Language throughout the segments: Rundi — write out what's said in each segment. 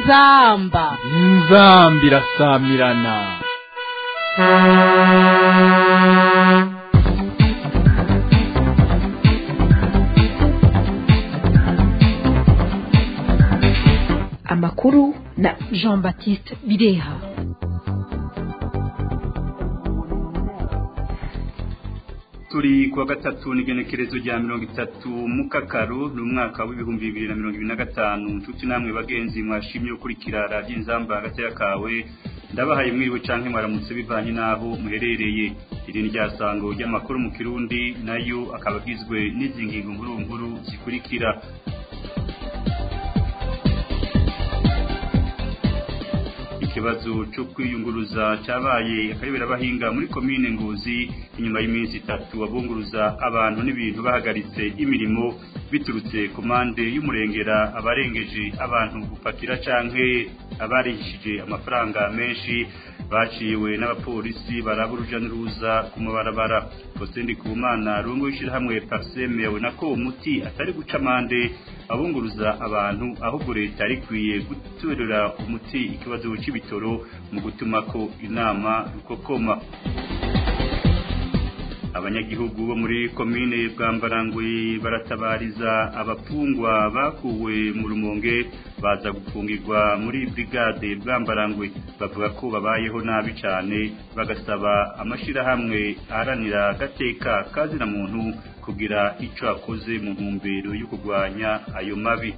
inzamba inzamba irasamirana amakuru na jean baptiste bireha turi kuwa gatatu n'igenekerezo rya mirongo itatu mu kakaru ni umwaka w'ibihumbi bibiri na mirongo ibiri na gatanu nshuti namwe bagenzi mwashimye gukurikira radiyo inzamba hagati kawe ndabahaye mwiriwe canke mwaramutse bivanye n'aho muherereye iri ni ryasango ry'amakuru mu kirundi nayo akaba agizwe n'izi ngingo nkuru nkuru zikurikira ikibazo cyo kwiyunguruza cyabaye akayobera abahinga muri komine ngozi inyuma y'iminsi itatu abunguruza abantu n'ibintu bahagaritse imirimo biturutse ku mande y'umurengera abarengeje abantu gupakira canke abarishije amafaranga menshi baciwe n'abapolisi baraba uruja n'uruza ku mabarabara Faustin Kumana rungu w'ishirahamwe Parseme yabona ko umuti atari guca amande abunguruza abantu ahubwo leta yari ikwiye gutorera umuti ikibazo c'ibitoro mu gutuma ko inama rukokoma abanyagihugu bo muri komine bwambarangwe baratabariza abapfungwa bakuwe mu rumonge baza gufungirwa muri brigade bwambarangwe bavuga ko babayeho nabi cyane bagasaba amashirahamwe aharanira agateka kazina muntu kugira icyo akoze mu ntumbero yo kurwanya ayo mabi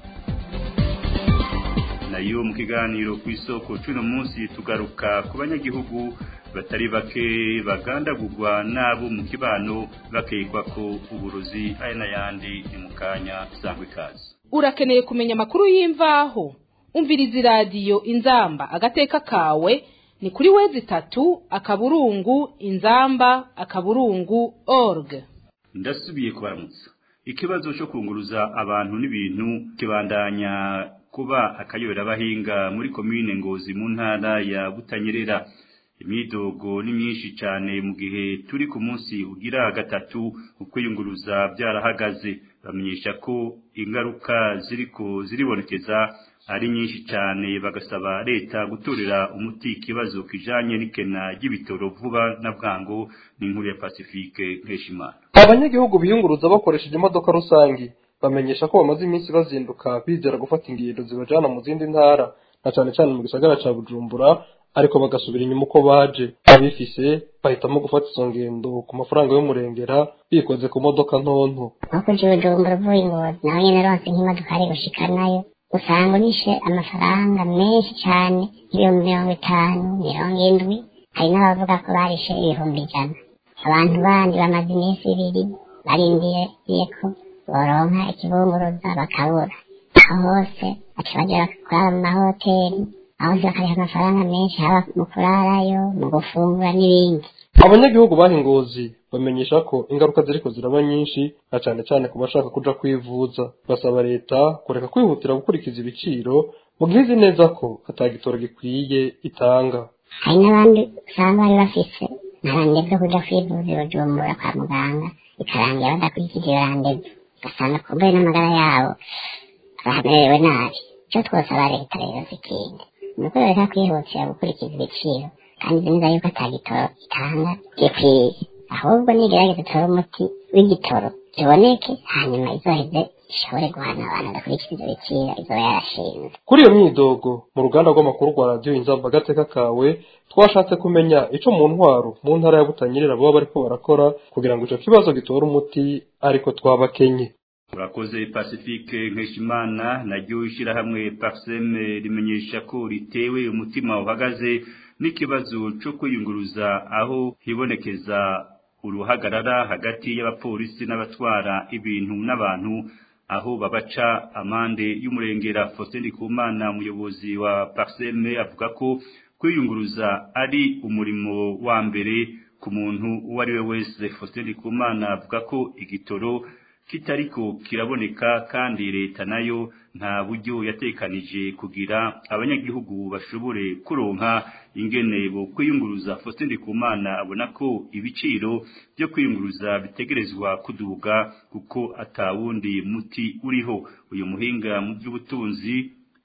nayo mu kiganiro ku isoko cy'uno munsi tugaruka ku banyagihugu batari bake bagandagurwa n'abo mu kibano bakekwa ko uburozi aya n'ayandi ni mu kanya sangwa ikaze urakeneye kumenya amakuru y'imvaho umviriza iradiyo inzamba agateka kawe ni kuri wezi itatu akaburungu inzamba akaburungu org ndasubiye kubaramutsa ikibazo cyo kunguruza abantu n'ibintu kibandanya kuba akayobera abahinga muri komine ngozi mu ntara ya butanyerera imyidogo ni myinshi cyane mu gihe turi ku munsi ugira gatatu ukwiyunguruza byarahagaze bamenyesha ko ingaruka ziriko ziribonekeza ari nyinshi cyane bagasaba leta gutorera umuti ikibazo kijanye n'ikena ry'ibitoro vuba na bwango n'inkuru ya Pacifique Nkeshimana abanyagihugu biyunguruza bakoresheje imodoka rusangi bamenyesha ko bamaze iminsi bazinduka bizera gufata ingendo zibajana mu zindi ntara na cyane cyane mu gisagara ca Bujumbura ariko bagasubira inyuma uko baje abifise bahitamo gufata izo ngendo ku mafaranga y'umurengera bikoze ku modoka ntonto nkuko uje bujumbura uvuye ingozi nawe nyene ronse nk'imodoka ari gushika nayo usanga unishe amafaranga menshi cane nk'ibihumbi mirongo itanu mirongo indwi hari n'abavuga ko barishe ibihumbi ijana abantu bandi bamaze iminsi ibiri barindiriye ko boronka ikibunguruza bakabura aho hose baca baja kurara mu mahoteli aho bakariha amafaranga menshi haba mu kurarayo mu gufungura n'ibindi abanyagihugu bahingozi bamenyesha ko ingaruka ziriko ziraba nyinshi na cane cane ku bashaka kuja kwivuza basaba leta kureka kwihutira gukurikiza ibiciro mu gihe izi neza ko atagitoro gikwiye itanga hari n'abandi usanga bari bafise ntarande byo kuja kwivuza i bujumbura kwa muganga bikarangira badakurikije iyo randevu ugasanga kumbuye n'amagara yabo bamerewe nabi icyo twosaba leta rero zikindi ni uko leta kwihutira gukurikiza ibiciro kandi izi neza yuko atagitoro itanga gikwiye ahubwo nigerageza itore umuti w'igitoro kiboneke hanyuma izoheze ishobore guhana abantu badakurikiza ibyo biciro izoba yarashinze kuri iyo myidogo mu ruganda rw'amakuru rwa radiyo inzamba agateka kawe twashatse kumenya ico mu ntwaro mu ntara ya butanyerera baba bariko barakora kugira ngo ico kibazo gitore umuti ariko twabakenye urakoze pacifique nkeshimana naryo ishyirahamwe parseme rimenyesha ko ritewe umutima uhagaze n'ikibazo cyo kwiyunguruza aho hibonekeza uruhagarara hagati y'abapolisi n'abatwara ibintu n'abantu aho babaca amande y'umurengera Faustin Kumana umuyobozi wa parseme avuga ko kwiyunguruza ari umurimo wa mbere ku muntu uwo ari we wese Faustin Kumana avuga ko igitoro kitariko kiraboneka kandi leta nayo nta buryo yatekanije kugira abanyagihugu bashobore kuronka ingene bo kwiyunguruza Faustin Ndikumana abona ko ibiciro byo kwiyunguruza bitegerezwa kuduga kuko atawundi muti uriho uyu muhinga mu by'ubutunzi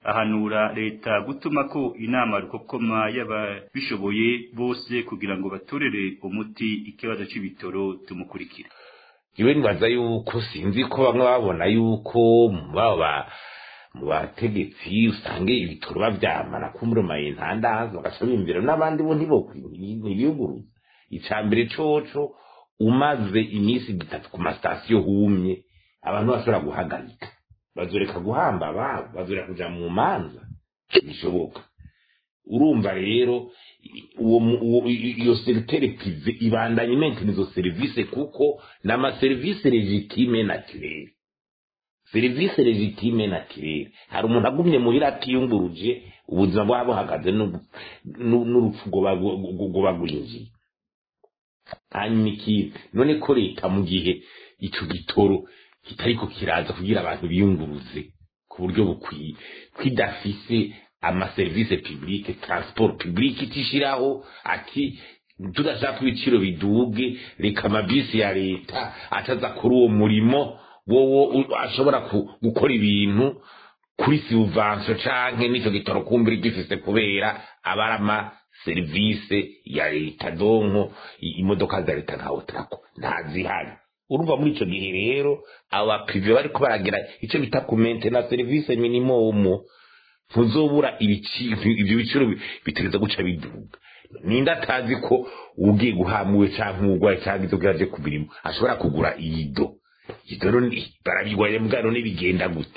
ahanura leta gutuma ko inama rukokoma y'ababishoboye bose kugira ngo batorere umuti ikibazo c'ibitoro tumukurikira iwe nibaza yuko sinzi ko bamwe babona yuko baba mu bategetsi usange ibitoro bavyamana kumuremaye ntandazo bagasaba imbere n'abandi bo ntibiyuguruza ica mbere coco umaze iminsi itatu ku masitasiyo humye abantu bashobora guhagarika bazoreka guhamba ababo bazoreka kuja mu manza bishoboka urumva rero uwo iyo seritere prive ibandanya imentena izo serivisi kuko ni amaserivisi legitime naturere serivisi legitime naturere hari umuntu agumye muhira atiyunguruje ubuzima bwaba buhagaze n'urupfu rwoba rwinjiye hanyuma ikindi none ko leta mu gihe ico gitoro kitariko kiraza kugira abantu biyunguruze ku buryo bukwiye kwidafise amaserivisi publike transport publike itishiraho ati tudashaka ibiciro biduge reka amabisi ya leta ataza kuri uwo murimo wowo ashobora gukora ibintu kuri silvanso canke n'ico gitoro kumbura gifise kubera abarama serivisi ya leta donko imodoka za leta nka otrako ntazihari urumva muri ico gihe rero abo baprive bariko baragira ico bita ku maintenance service minimum ntuzobura ibyo biciro bitereza guca biduga ninde atazi ko ugiye guhamuwe canke umugwayi canke izo yaje ku mirimo ashobora kugura iyido iyido barabigwaye mbwa none bigenda gute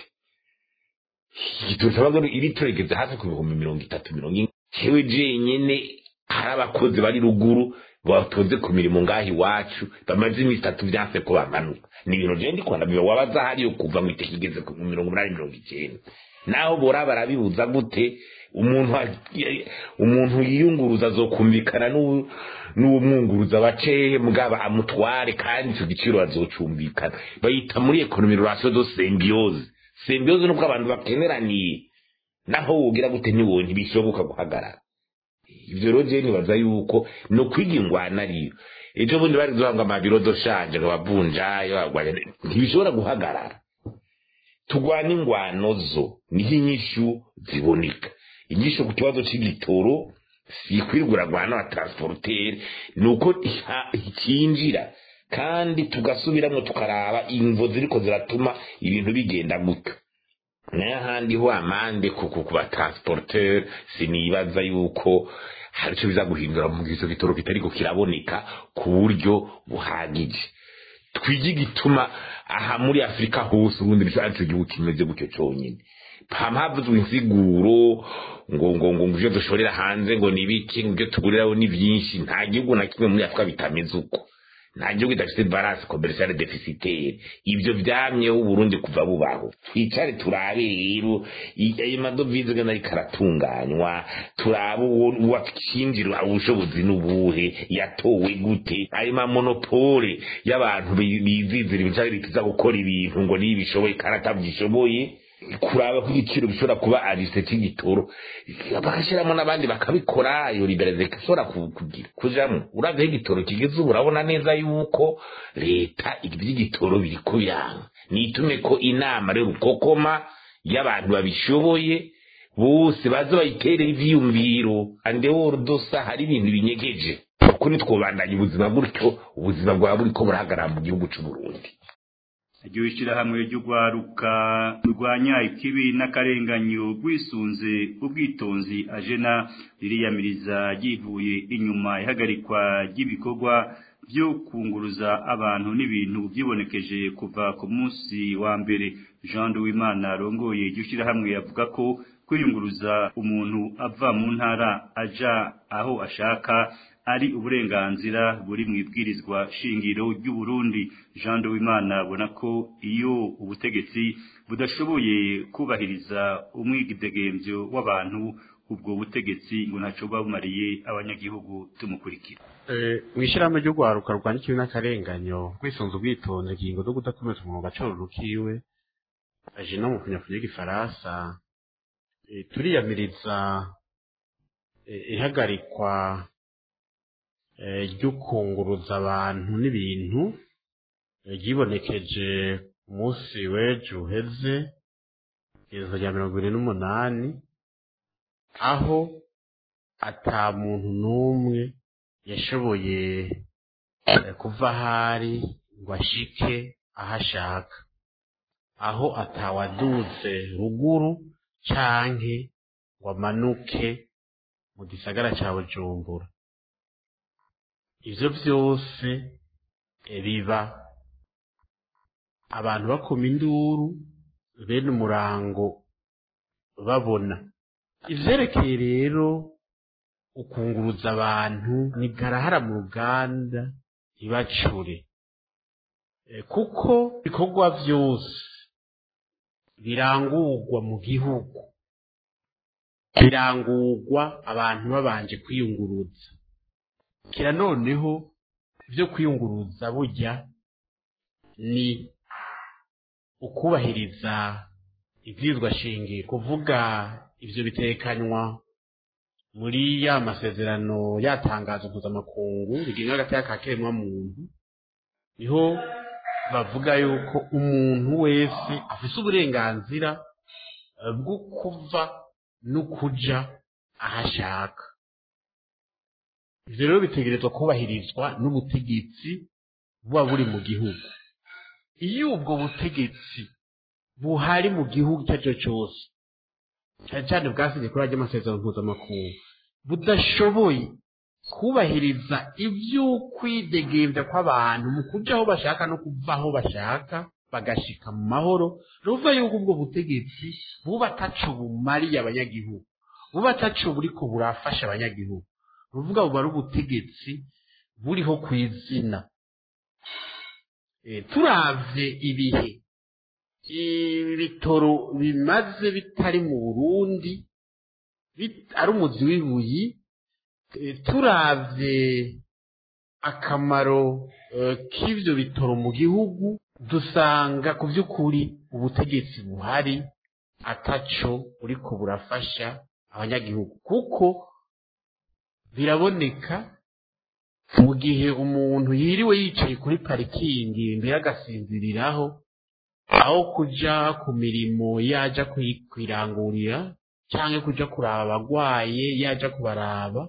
iyido nsaba iri turegeze hafi ku bihumbi mirongo itatu mirongo ine jewe jenyene hari abakozi bari ruguru batoze ku mirimo ngaho iwacu bamaze iminsi itatu vyanse ko bamanuka ni ibintu je ndikunda biba wabaza hariyo kuva ngo iteka igeze ku mirongo umunani mirongo icenda naho bora barabibuza gute umuntu umuntu yiyunguruza azokumvikana n'uwo mwunguruza bace mugaba amutware kandi icyo giciro azocumbikana bayita muri ekonomi relation de symbiose symbiose nubwo abantu bakeneraniye naho wogira gute ntiwo ntibishoboka guhagarara ivyo rero je nibaza yuko no kwiga ingwana ariyo ejo bundi bari duhanga amabiro doshanje ngo bavunjayo bagwanya ntibishobora guhagarara tugwana ingwano zo niho inyishu ziboneka inyishu ku kibazo c'igitoro si kwirwuragwana wa transporter ni uko ikinjira kandi tugasubiramwo tukaraba imvo ziriko ziratuma ibintu bigenda gutyo nayo ahandi ho amande kuko ku batransporteur sinibaza yuko hari icyo biza guhindura mu gihe gitoro kitariko kiraboneka ku buryo buhagije twige igituma aha muri afurika hose ubundi nicyo gihugu kimeze gutyo cyonyine havuzwe insiguro ngo ngo ngo ibyo dushorera hanze ngo ni ibiki ibyo tuguriraho ni byinshi nta gihugu na kimwe muri afurika bitameze uko nta gihugu kidafite balance commerciale deficitaire ibyo byamyeho uburundi kuva bubaho twicare turabe rero ayo madovize gana ariko aratunganywa turabe uwakinjira ubushobozi n'ubuhe yatowe gute ayo mamonopole y'abantu bizizira ibicari bikiza gukora ibintu ngo niyo bishoboye kandi atabyishoboye kuraba ko igiciro bishobora kuba arise cy'igitoro bagashyiramo n'abandi bakabikora iyo liberalize ishobora kugira kujamo uravye igitoro kigeze ubu urabona neza yuko leta iby'igitoro biri kuyanga nitume ko inama rero ukokoma y'abantu babishoboye bose baza bayiterera ivyiyumviro andeworo dosa hari ibintu binyegeje uko nitwobandanya ubuzima gutyo ubuzima bwaba buriko burahagarara mu gihugu c'uburundi iryo ishyirahamwe ry'urwaruka rurwanya ikibi n'akarenganyo rwisunze ubwitonzi ajena ririyamiriza ryivuye inyuma ihagarikwa ry'ibikorwa byo kunguruza abantu n'ibintu byibonekeje kuva ku munsi wa mbere jean Uwimana arongoye iryo shyirahamwe yavuga ko kwiyunguruza umuntu ava mu ntara aja aho ashaka ari uburenganzira buri mu ibwirizwa shingiro ry'uburundi jean Uwimana abona ko iyo ubutegetsi budashoboye kubahiriza umwidegemvyo w'abantu ubwo butegetsi ngo ntaco bumariye abanyagihugu tumukurikira mu ishyirahamwe ry'urwaruka rwanya ikibi n'akarenganyo rwisunze ubwitonzi ingingo zo kudakomeza umwuga acoro rukiwe aje no mu kunyafunya y'igifaransa turiyamiriza ihagarikwa ry'ukunguruza abantu n'ibintu ryibonekeje umunsi w'ejo uheze igenekerezo rya mirongo ibiri n'umunani aho ata muntu n'umwe yashoboye eh, kuva ahari ngo ashike aho ashaka aho atawaduze ruguru canke ngo amanuke mu gisagara ca bujumbura ivyo vyose eh, biba abantu bakoma induru bene umurango babona ivyerekeye rero ukunguruza abantu ni garahara mu ruganda ntibacure Eh, kuko ibikorwa vyose birangurwa mu gihugu birangurwa abantu babanje kwiyunguruza kira noneho vyo kwiyunguruza burya ni ukubahiriza ivyizwa shingiro kuvuga ivyo bitekanywa muri ya masezerano yatangazo mpuzamakungu rigenga agateka ka kiremwa muntu niho bavuga yuko umuntu wese afise uburenganzira eh, bwo kuva no kuja aho ashaka ivyo rero bitegerezwa kubahirizwa n'ubutegetsi buba buri mu gihugu iyo ubwo butegetsi buhari mu gihugu icyo ari cyo cyose cyane cyane bwasize kuri ajya amasezerano mpuzamakungu budashoboye kubahiriza ivy'ukwidegembya kw'abantu mu kuja aho bashaka no kuva aho bashaka bagashika mu mahoro ruva yuko ubwo butegetsi buba ataco bumariye abanyagihugu buba ataco buriko burafasha abanyagihugu ruvuga buba ari ubutegetsi buriho kw'izina Eh, turavye ibihe ibitoro bimaze bitari mu burundi bit- ari umuzi w'ibuyi Eh, turavye akamaro eh, k'ivyo bitoro mu gihugu dusanga ku vy'ukuri ubutegetsi buhari ataco buriko burafasha abanyagihugu kuko biraboneka mu gihe umuntu yiriwe yicaye kuri parikingi mbere agasinziriraho aho kuja ku mirimo yaja kwi- kwirangurira canke kuja kuraba abagwaye yaja kubaraba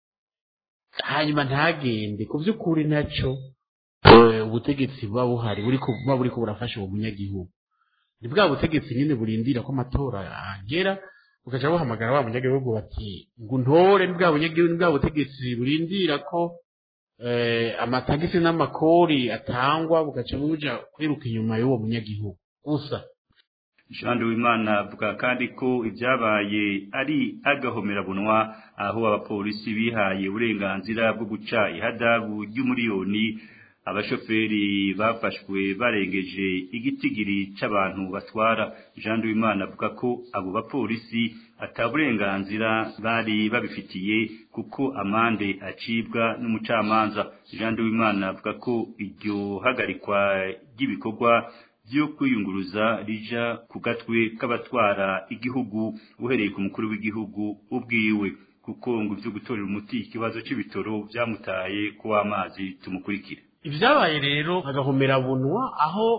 hanyuma ntagende ku vy'ukuri naco eh, ubutegetsi buba buhari buriko buba buriko burafasha uwo munyagihugu ni bwa butegetsi nyene burindira ko amatora agera bukaca buhamagara wa munyagihugu bati ngo untore ni bwa bunyagihugu ni bwa butegetsi burindira ko eh, amatagisi n'amakori atangwa bugaca buja kwiruka inyuma y'uwo munyagihugu gusa Jean Wimana avuga kandi ko ibyabaye ari agahomerabunwa aho abapolisi bihaye uburenganzira bwo guca ihadabu ry'umuriyoni abashoferi bafashwe barengeje igitigiri c'abantu batwara Jean Wimana avuga ko abo bapolisi ataburenganzira bari babifitiye kuko amande acibwa n'umucamanza Jean Wimana avuga ko iryo hagarikwa ry'ibikorwa byo kwiyunguruza rija ku gatwe k'abatwara igihugu uhereye ku mukuru w'igihugu ubwiwe kuko ngo ivyo gutorera umuti ikibazo c'ibitoro vyamutaye ko amazi tumukurikire ivyabaye rero agahomerabunwa aho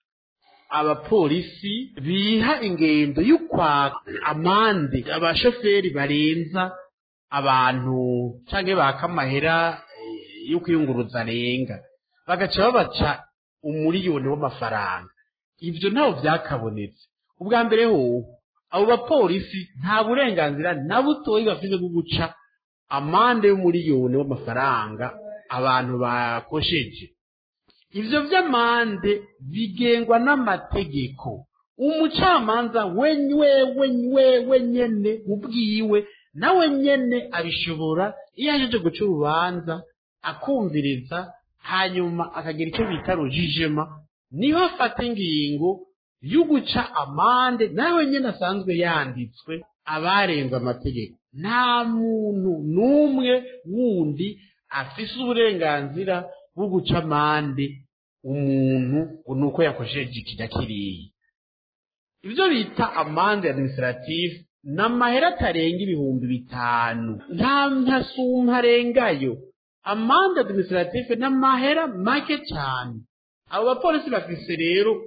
abapolisi biha ingendo y'ukwaka amande abashoferi barenza abantu canke baka amahera eh, yo kwiyunguruza arenga bagaca babaca umuriyoni w'amafaranga ivyo ntaho vyakabonetse ubwa mbere hoho abo bapolisi nta burenganzira na butoyi bafise bwo guca amande y'umuriyoni w'amafaranga abantu bakosheje ivyo vy'amande bigengwa n'amategeko umucamanza wenywewe wewe nyene ubwiwe nawe nyene abishobora iyo ajeje guca urubanza akumviriza hanyuma akagira icyo bita rujijema niho afata ingingo yo guca amande nawe nyene asanzwe yanditswe abarenze amategeko nta muntu n'umwe wundi afise uburenganzira bwo guca amande umuntu ngo ni uko yakosheje ikijya kiriya ibyo bita amande administrative ni amahera atarenga ibihumbi bitanu nta ntasumpa arengayo amande administrative ni amahera make cyane abo bapolisi bafise rero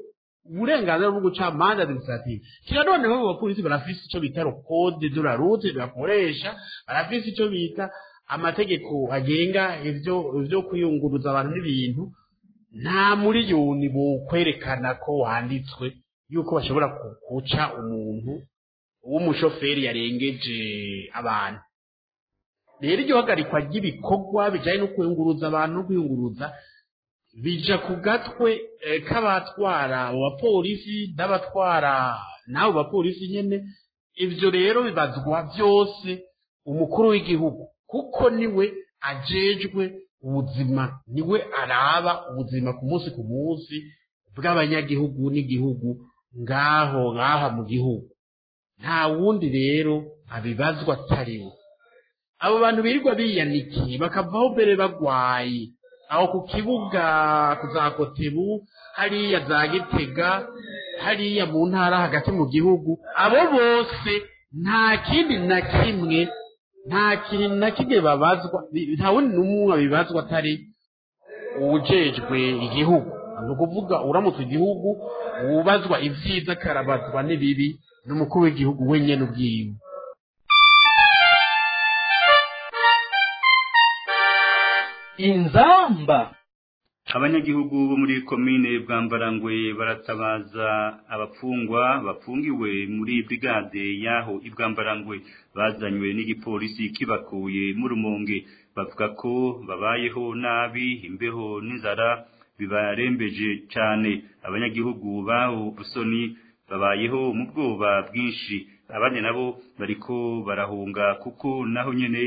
uburenganzira bwo guca manza administrative kira noneho abo bapolisi barafise ico bita code de la route bakoresha barafise ico bita amategeko agenga ivyo ivyo kwiyunguruza abantu n'ibintu nta miliyoni bokwerekana ko wanditswe yuko bashobora ku- guca umuntu w'umushoferi yarengeje abantu rero iryo hagarikwa ry'ibikorwa bijanye no kwiyunguruza abantu no kwiyunguruza bija ku gatwe eh, k'abatwara abo bapolisi n'abatwara n'abo bapolisi nyene ivyo rero bibazwa vyose umukuru w'igihugu kuko niwe ajejwe ubuzima niwe araba ubuzima ku munsi ku munsi bw'abanyagihugu n'igihugu ngaho ngaha mu gihugu nta wundi rero abibazwa atariwe abo bantu birirwa biyanikiye bakavaho mbere bagwaye aho ku kibuga ku za kotebu hariya za gitega hariya mu ntara hagati mu gihugu abo bose nta kindi na kimwe nta kintu na kimwe babazwa bi- nta wundi n'umwe abibazwa atari uwujejwe igihugu ni ukuvuga uramutse igihugu wubazwa ivyiza akarabazwa n'ibibi n'umukuru w'igihugu wenyene ubwiwe inzamba abanyagihugu bo muri komine bwambarangwe baratabaza abapfungwa bafungiwe muri brigade yaho ibwambarangwe bazanywe n'igipolisi kibakuye mu rumonge bavuga ko babayeho nabi imbeho n'inzara bibarembeje cyane abanyagihugu baho busoni babayeho mu bwoba bwinshi abandi nabo bariko barahunga kuko naho nyene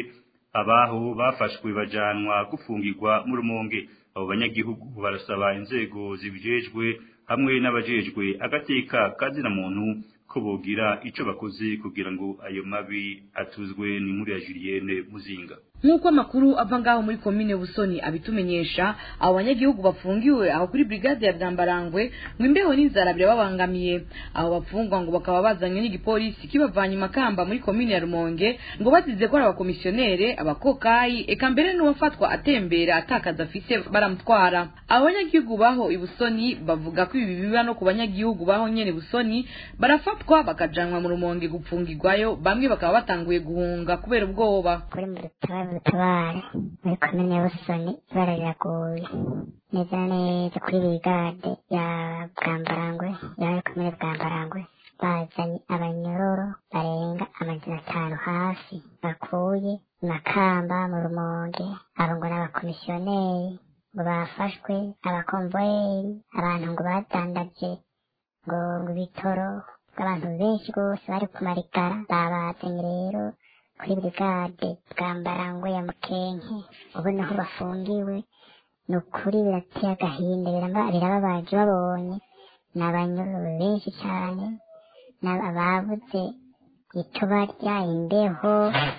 abaho bafashwe bajanwa gufungirwa mu rumonge abo banyagihugu barasaba inzego zibijejwe hamwe n'abajejwe agateka kazina muntu ko bogira ico bakoze kugira ngo ayo mabi atuzwe ni muri ya Julienne Muzinga nk'uko amakuru ava ngaho muri komine busoni abitumenyesha abo banyagihugu bafungiwe aho kuri brigade ya bwambarangwe ngo imbeho n'inzara birababangamiye abo bapfungwa ngo bakaba bazanywe n'igipolisi kibavanye i makamba muri komine ya rumonge ngo bazize ko ari abakomisiyonere abakokayi eka mbere n'uwafatwa atembera atakaza afise baramutwara abo banyagihugu baho i busoni bavuga ko ibi biba no ku banyagihugu baho nyene busoni barafatwa bakajanwa mu rumonge gupfungirwayo bamwe bakaba batanguye guhunga kubera ubwoba kuri mu dutabare mu dutabare muri komine ya busoni ibara riraguye neza na neza kuri brigade ya bwambarangwe yawe komine bwambarangwe bazanye abanyororo barenga amajana atanu hafi bakuye i makamba mu rumonge abo ngo ni abakomisiyoneri ngo bafashwe abakomvoyeri abantu ngo badandaje ngo ngo ibitoro abantu benshi rwose bari kumarigara babazanye rero kuri brigade bwambarangwe ya mukenke ubu naho bafungiwe ni ukuri birateye agahinda biraba- birababaje babonye ni abanyororo benshi cyane ni ababuze icyo barya imbeho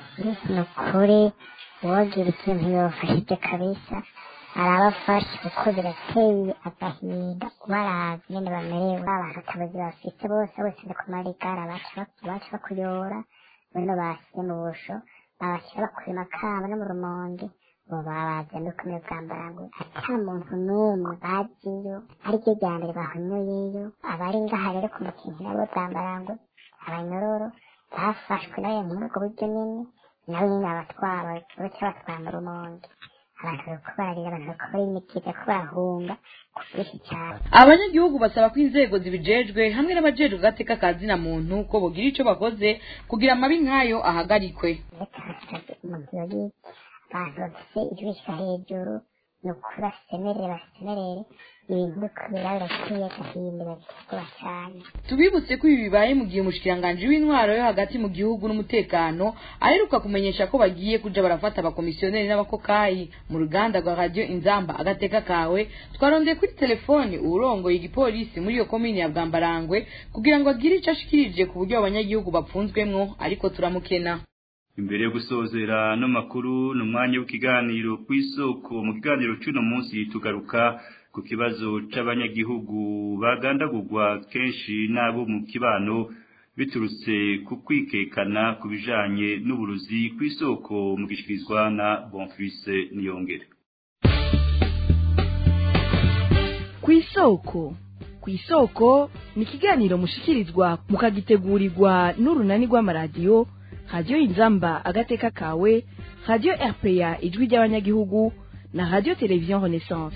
ni ukuri uwogira ikintu yofashije kabisa arabafashe kuko birateye agahinda ubaravye nyene bamerewe abantu atabazi bafise bose bose ni kumarigara baca baca bakuyora bano basize mu busho babashyira bakura makamba no mu rumonge ubu babazanye no kumenya bwambarangwe ata muntu n'umwe baziyo ariryo rya mbere bahonyoyeyo abari ngaha rero ku mukinki nabo bwambarangwe abanyororo bafashwe nawe muri ubwo buryo nyene nabo nyene abatwara baca batwara mu rumonge abantu bariko bararira abantu bariko barimikiza ko barahunga ku bwinshi cyane abanyagihugu basaba ko inzego zibijejwe hamwe n'abajejwe agateka ka zina muntu ko bogira ico bakoze kugira amabi nk'ayo ahagarikwe reka hasabwe umuntu yagize abantu bafise ijwisha hejuru ni ukuri basemerere basemerere ibintu biriko biraba birateye agahinda birateye cyane tubibutse ko ibi bibaye mu gihe umushikiranganji w'intwaro yo hagati mu gihugu n'umutekano aheruka kumenyesha ko bagiye kuja barafata abakomisiyoneri n'abakokayi mu ruganda rwa radiyo inzamba agateka kawe twarondeye kuri telefoni uwurongoye igipolisi muri iyo komini ya bwambarangwe kugira ngo agire ico ashikirije ku buryo abanyagihugu bapfunzwemwo ariko turamukena imbere yo gusozera no makuru ni umwanya w'ikiganiro ku isoko mu kiganiro cy'uno munsi tugaruka ku kibazo c'abanyagihugu bagandagurwa kenshi n'abo mu kibano biturutse ku kwikekana ku bijanye n'uburuzi ku isoko mu gishikirizwa na Bonfils Niyongere ku isoko ku ku isoko ni ikiganiro mushikirizwa mukagitegurirwa n'urunani rw'amaradiyo radiyo inzamba agateka kawe radiyo rpa ijwi ry'abanyagihugu na radiyo televiziyo renaissance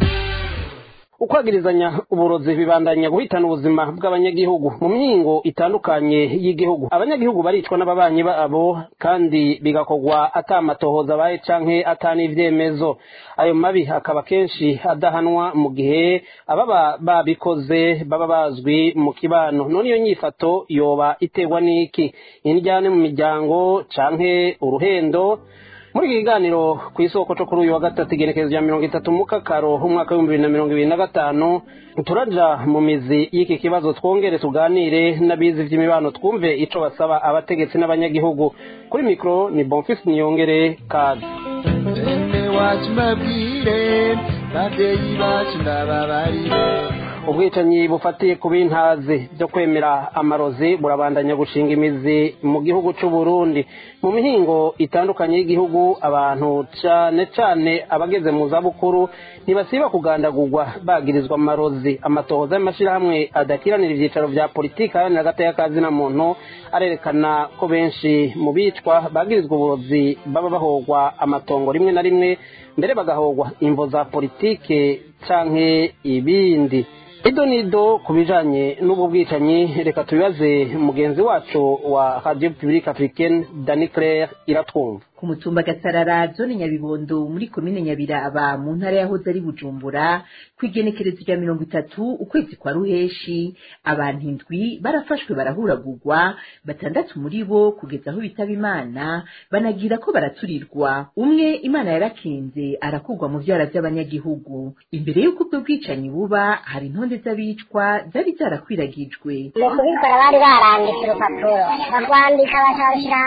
ukwagirizanya uburozi bibandanya guhitana ubuzima bw'abanyagihugu mu mihingo itandukanye y'igihugu abanyagihugu baricwa n'ababanyi babo kandi bigakorwa atamatohoza abaye canke atanivyemezo ayo mabi akaba kenshi adahanwa mu gihe ababa babikoze baba bazwi mu kibano none iyo nyifato yoba iterwa n'iki indyane mu miryango canke uruhendo muri iki kiganiro ku isoko cyo kuri uyu wa gatatu igenekerezo rya mirongo itatu mu kakaro umwaka w'ibihumbi bibiri na mirongo ibiri na gatanu turaja mu mizi y'iki kibazo twongere tuganire n'abizi by'imibano twumve ico basaba abategetsi n'abanyagihugu kuri mikoro ni bonfisi niyongere kazi bene wacu mbabwire babyeyi bacu ndababarire ubwicanyi bufatiye ku bintazi byo kwemera amarozi burabandanya gushinga imizi mu gihugu cy'u Burundi mu mihingo itandukanye y'igihugu abantu cyane cyane abageze mu zabukuru ntibasiba kugandagurwa bagirizwa amarozi amatohoza y'amashyirahamwe adakiranira ibyicaro bya politiki aharanira agateka kazina muntu arerekana ko benshi mu bicwa bagirizwa uburozi baba bahogwa amatongo rimwe na rimwe mbere bagahogwa imvo za politike canke ibindi ido nido ku bijanye n'ubu bwicanyi reka tubibaze mugenzi wacu wa radio publique africaine dani claire iratwumva ku mutumba gasarara zone nyabibondo muri komine nyabiraba mu ntara yahoze ari bujumbura ku igenekerezo rya mirongo itatu ukwezi kwa ruheshi abantu indwi barafashwe barahuragurwa batandatu muri bo kugeza aho bitaba imana banagira ko baraturirwa umwe imana yarakinze arakurwa mu vyara vy'abanyagihugu imbere y'uko ubwo bwicanyi buba hari intonde z'abicwa zari zarakwiragijwe mu kubikora bari baranditse urupapuro barwandika bakabashyira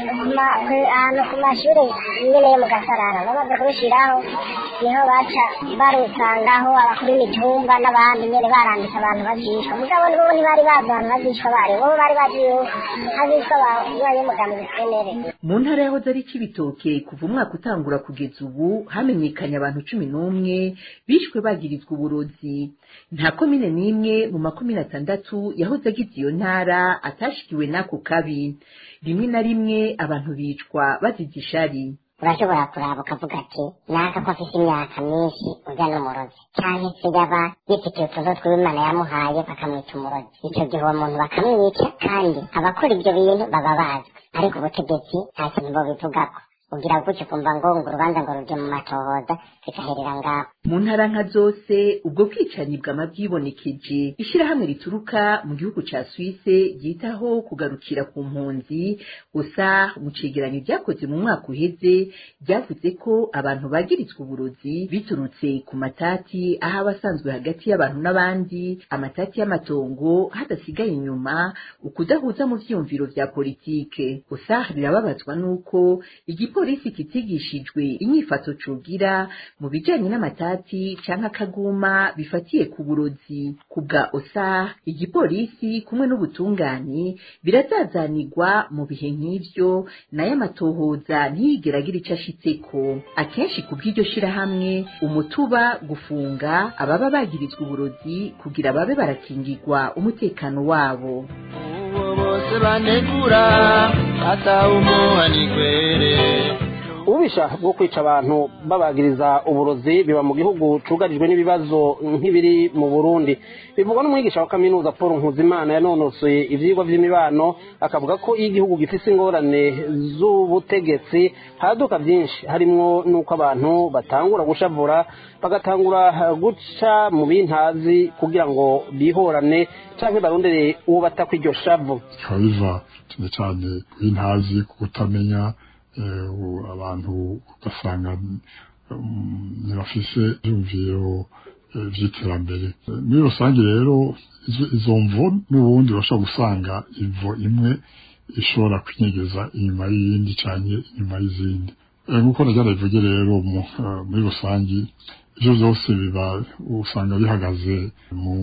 ahantu ku mashuri nyine yo mu gasarara bamaze kubishyiraho niho baca barusangaho abakuru b'imitumba n'abandi nyine baranditse abantu bazishwa mugabo nibo ntibari bazi abantu bazishwa bari bo bari bazi hazishwa abay'umugambi bisenere mu ntara yahoze ari cibitoke kuva umwaka utangura kugeza ubu hamenyekanye abantu cumi n'umwe bishwe bagirizwa uburozi nta komine n'imwe mu makomine atandatu yahoze agize iyo ntara atashikiwe n'ako kabi rimwe na rimwe abantu bicwa bazize ishari urashobora kuraba ukavuga ati naka ko afite imyaka myinshi urya n'umurozi cyangwa se yaba yifitiye utuzo tw'imana yamuhaye bakamwita umurozi icyo gihe uwo muntu bakamwica kandi abakora ibyo bintu baba bazwi ariko ubutegetsi nta kintu bobivugako ugira gutyo ukumva ngo ngo urubanza ngo ruje mu matohoza bikaherera ngaho mu ntara nka zose ubwo bwicanyi bwama bwibonekeje ishyirahamwe rituruka mu gihugu ca swise ryitaho kugarukira ku mpunzi gusa mu cegeranyo ryakoze mu mwaka uheze ryavuze ko abantu bagirizwa uburozi biturutse ku matati aho abasanzwe hagati y'abantu n'abandi amatati y'amatongo hadasigaye inyuma ukudahuza mu vyiyumviro vya politike gusa rirababazwa n'uko igipolisi kitigishijwe inyifato cugira mu bijanye n'amatati canke akaguma bifatiye ku burozi ku bwa osa igipolisi kumwe n'ubutungane birazazanirwa mu bihe nk'ivyo nayo amatohoza ntiyigeragira ico ashitseko akenshi ku bw'iryo shirahamwe umutuba gufunga ababa bagirizwa uburozi kugira babe barakingirwa umutekano wabo bose banegura atawumuhanikwere ububisha bwo kwica abantu babagiriza uburozi biba mu gihugu cugarijwe n'ibibazo nk'ibiri mu burundi bivugwa n'umwigisha wa kaminuza paul nkuzimana yanonosoye ivyigwa vy'imibano akavuga ko iyo igihugu gifise ingorane z'ubutegetsi haraduka vyinshi harimwo n'uko abantu batangura gushavura bagatangura guca mu bintazi kugira ngo bihorane canke barondere uwo batako iryo shavu bikaba biva cyane cyane ku bintazi ku kutamenya abantu ugasanga ntibafise ibyumviro by'iterambere muri rusange rero izo mvo n'ubundi bashobora gusanga ivo imwe ishobora kwinyegeza inyuma y'iyindi cyane inyuma y'izindi nk'uko najya bivuge rero muri rusange ibyo byose biba usanga bihagaze mu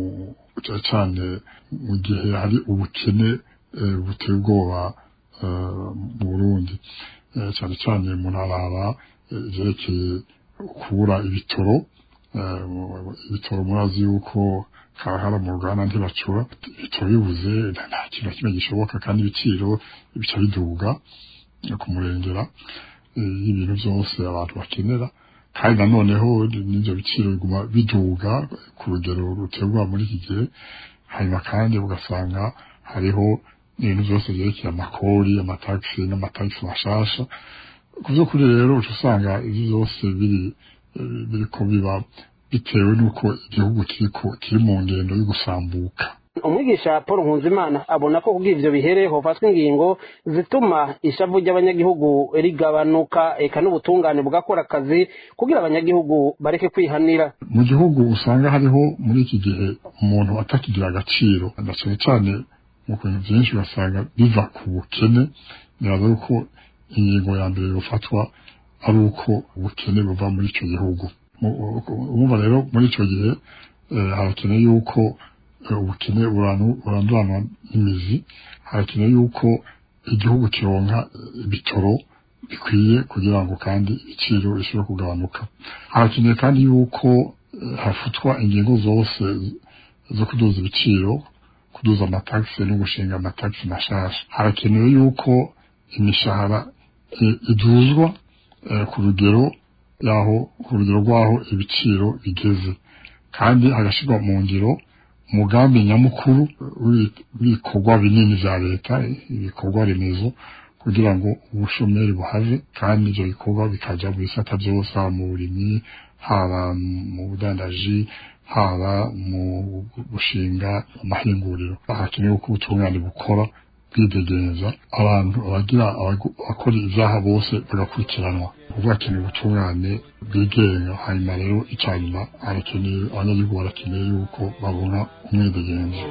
cyane mu gihe hari ubukene buteye ubwoba mu burundi cyane cyane umuntu araba ibyerekeye kubura ibitoro ibitoro murazi yuko karahara mu ruganda ntibacura bica bibuze nta kintu na kimwe gishoboka kandi ibiciro bica biduga ku murengera y'ibintu byose abantu bakenera kandi nanoneho n'ibyo biciro biguma biduga ku rugero ruterwa muri iki gihe hanyuma kandi ugasanga hariho ibintu byose byerekeye amakori amatagisi n'amatagisi mashasha ku by'ukuri rero uca usanga ibyo byose biri biriko biba bitewe n'uko igihugu kiriko kiri mu ngendo yo gusambuka umwigisha paul nkunzimana abona ko kubw'ivyo bihere hofatwa ingingo zituma ishavu ry'abanyagihugu rigabanuka eka n'ubutungane bugakora akazi kugira abanyagihugu bareke kwihanira mu gihugu usanga hariho muri iki gihe umuntu atakigira agaciro na cane cane mu bintu byinshi ugasanga biva ku bukene biraza yuko ingingo ya mbere yofatwa ari uko ubukene buva muri ico gihugu umva rero muri ico gihe harakeneye yuko ubukene buranduranwa n'imizi harakeneye yuko igihugu kironka ibitoro bikwiye kugira ngo kandi ibiciro bishobore kugabanuka harakeneye kandi yuko hafutwa ingingo zose zo kuduza ibiciro kuduza amatagisi no gushinga amatagisi mashasha harakenewe yuko imishahara iduzwa ku rugero yaho ku rugero rw'aho ibiciro bigeze kandi hagashyirwa mu ngiro umugambi nyamukuru w'ibikorwa binini bya leta ibikorwa remezo kugira ngo ubushomeri buhave kandi ibyo bikorwa bikajya mu bisata byose haba mu burimyi haba mu budandaji haba mu gushinga amahinguriro hakenewe ko ubutungane bukora bwidegenza abantu abagira abakora ibyaha bose bagakurikiranwa kuvuga hakenewe ubutungane bwigenga hanyuma rero icya nyuma harakeneye abanyagihugu barakeneye yuko babona umwidegenzo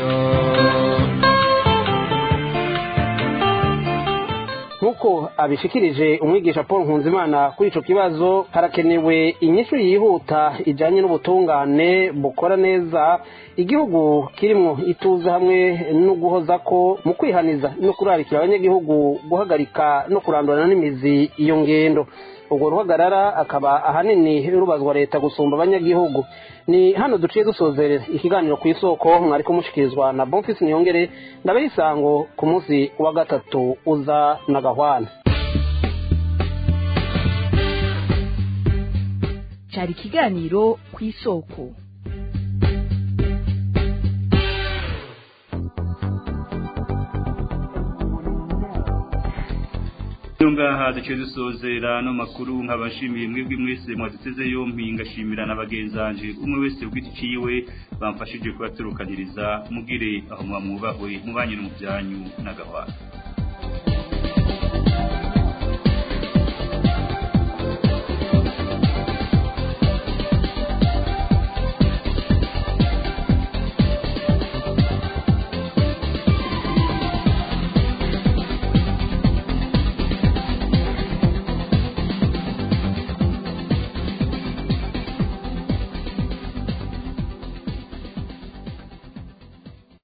nk'uko abishikirije umwigisha paul nkunzimana kuri ico kibazo harakenewe inyishu yihuta ijanye n'ubutungane bukora neza igihugu kirimwo ituze hamwe no guhoza ko mu kwihaniza no kurarikira abanyagihugu guhagarika no kurandurana n'imizi iyo ngendo urwo ruhagarara akaba ahanini rubazwa leta gusumba abanyagihugu ni hano duciye dusozerera ikiganiro ku isoko mwari kumushikirizwa na bonfisi niyongere ndabaha isango ku munsi wa gatatu uza na gahwana cyari ikiganiro ku isoko ngaha duce dusozera no makuru nkabashimiye mwebwe mwese mwaduteze yompi ngashimira na bagenzanje umwe wese ubwiti ciwe bamfashije kubaturukaniriza mugire aho mwamwubahwe mubanye no mu byanyu n'agahwana